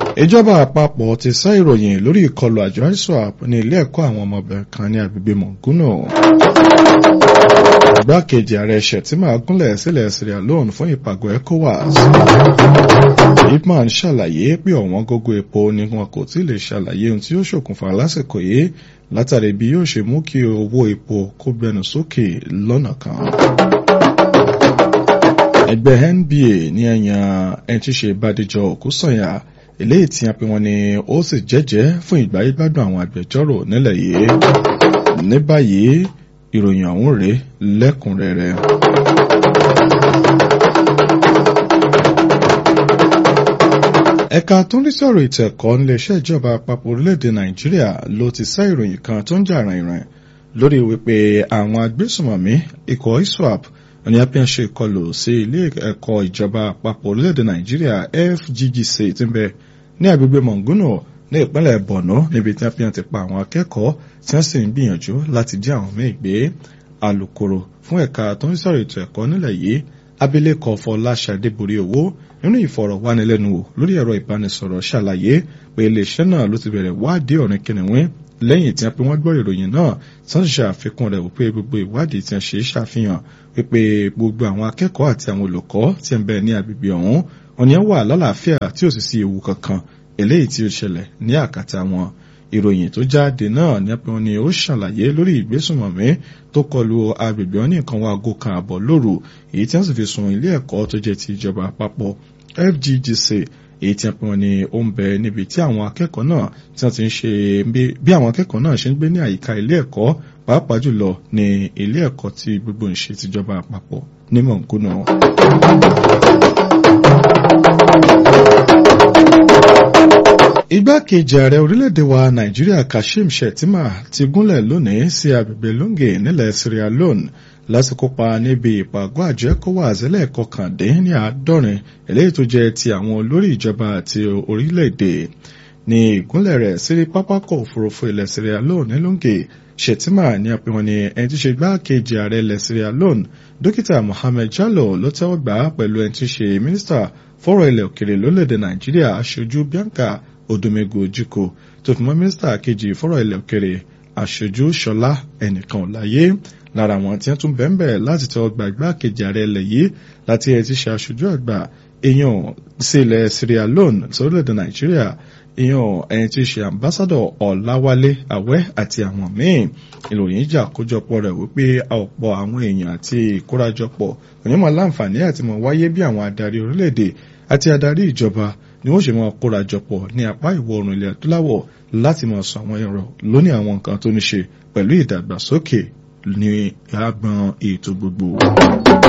ìjọba àpapọ̀ ti sá ìròyìn lórí ìkọlù àjọ iswap ní ilé ẹ̀kọ́ àwọn ọmọbìnrin kan ní agbègbè mọ̀gúnà igbákejì ààrẹ Shettima gúnlẹ̀ sílẹ̀ Sierra Leone fún ìpàgọ́ ECOWAS ipman ṣàlàyé pé ọ̀wọ́n gógó epo ni wọn kò tí lè ṣàlàyé ohun tí ó ṣokùnfà lásìkò yìí látàrí bí yóò ṣe mú kí owó epo kó gbẹnu sókè lọ́nà kan ẹgbẹ́ NBA ní ẹ̀yàn ẹni tí ṣe Bádéjọ Òkúsànyà eléyìí tí a pè wọ́n ní ó sì jẹ́jẹ́ fún ìgbáyégbádùn àwọn agbẹjọ́rò nílẹ̀ yìí ní báyìí ìròyìn ọ̀hún rèé lẹ́kùnrẹ́rẹ́. ẹ̀ka tó ń rí sọ̀rọ̀ ètò ẹ̀kọ́ níléeṣẹ́ ìjọba àpapọ̀ orílẹ̀-èdè Nàìjíríà ló ti sá ìròyìn kan tó ń jà rìnrìn lórí wípé àwọn agbésùmọ̀mí ikọ̀ ISWAP ní apíyàn ṣe ìkọlù sí ilé ẹ̀kọ́ ìjọba àpapọ̀ orílẹ̀-èdè Nàìjíríà FGGC tí ń bẹ ní agbègbè Mọ̀ngúnù ní ìpínlẹ̀ Borno níbi tí apíyàn ti pa àwọn akẹ́kọ̀ọ́ tí wọ́n sì ń gbìyànjú láti jí àwọn míì gbé alukoro fún ẹ̀ka tó ń sọ̀rọ̀ ètò ẹ̀kọ́ nílẹ̀ yìí abilékọ Fọláṣadé borí owó nínú ìfọ̀rọ̀wánilẹ́nuwò lórí ẹ̀rọ ìbánisọ̀rọ̀ ṣàlàyé pé iléeṣẹ́ náà ló ti bẹ̀rẹ̀ wádìí ọ̀rìn kìnìún lẹ́yìn tí wọ́n pe wọ́n gbọ́ ìròyìn náà tí wọ́n ṣe àfikún rẹ̀ wípé gbogbo ìwádìí tí wọ́n ṣe ṣàfihàn wípé gbogbo àwọn akẹ́kọ̀ọ́ àti àwọn olùkọ́ tí ń bẹ ní agbègbè ọ̀hún wọn ni wà lálàáfíà tí ò sì sí ewu kankan eléyìí tí ó ṣẹlẹ̀ ní àkàtà wọn ìròyìn tó jáde náà ní pé wọ́n ní ó ṣàlàyé lórí ìgbésùnmọ̀mí tó kọlu agbègbè wọn ní nǹkan wọn aago kan àbọ̀ lóru èyí tí wọ́n sì fi sun ilé ẹ̀kọ́ tó jẹ́ ti ìjọba àpapọ̀ FGGC èyí tí wọ́n ní ó ń bẹ níbi tí àwọn akẹ́kọ̀ọ́ náà tí wọ́n ti ń ṣe bí àwọn akẹ́kọ̀ọ́ náà ṣe ń gbé ní àyíká ilé ẹ̀kọ́ pàápàá jùlọ ní ilé ẹ̀kọ́ tí gbogbo ń ṣe tìjọba àpapọ̀ ní mọ̀nkúnà. Igbákejì ààrẹ orílẹ̀-èdè wa Nàìjíríà Kashim Shettima ti gúnlẹ̀ lónìí sí agbègbè Lunge nílẹ̀ Sierra Leone láti kópa níbi ìpàgọ́ àjọ ECOWAS ẹlẹ́ẹ̀kọkàndín ní àádọ́rin eléyìí tó jẹ́ ti àwọn olórí ìjọba àti orílẹ̀-èdè ní ìgúnlẹ̀ rẹ̀ sí pápákọ̀ òfurufú ilẹ̀ Sierra Leone ní Lunge Shettima ní àpéwọn ní ẹni tí ṣe igbákejì ààrẹ ilẹ̀ Sierra Leone dókítà Mohammed Jallow ló tẹ́wọ́ gbà á pẹ̀lú ẹni tí ṣe mínísítà fọ́rọ̀ ilẹ̀ òkèrè lórílẹ̀‐èdè Nàìjíríà aṣojú Bianca Odumegu Ojukwu tó fi mọ́ mínísítà kejì fọ́rọ̀ ilẹ̀ òkèrè aṣojú Ṣọlá ẹnìkan láyé lára àwọn tí wọ́n tún bẹ́ẹ̀ láti tẹ́wọ́ gbà igbákejì ààrẹ ilẹ̀ yìí láti ẹ̀ ti ṣe aṣojú àgbà èèyàn sí ilẹ̀ Sierra Leone sórílẹ̀‐èdè Nàìjíríà ìyàn ẹni tí í ṣe ambassadọ ọláwálé àwẹ́ àti àwọn míín ìròyìn ìjà àkójọpọ̀ rẹ̀ wípé ọ̀pọ̀ àwọn èèyàn àti ìkórajọpọ̀ onímọ̀ láǹfààní àti mọ̀ wáyé bí àwọn adarí orílẹ̀-èdè àti adarí ìjọba ni wọ́n ṣe máa kórajọpọ̀ ní apá ìwọ̀ oòrùn ilẹ̀ adúláwọ̀ láti máa sọ àwọn ẹ̀rọ lóní àwọn nǹkan tó ní ṣe pẹ̀lú ìdàgbàsókè ní agbọn ètò gbogbo.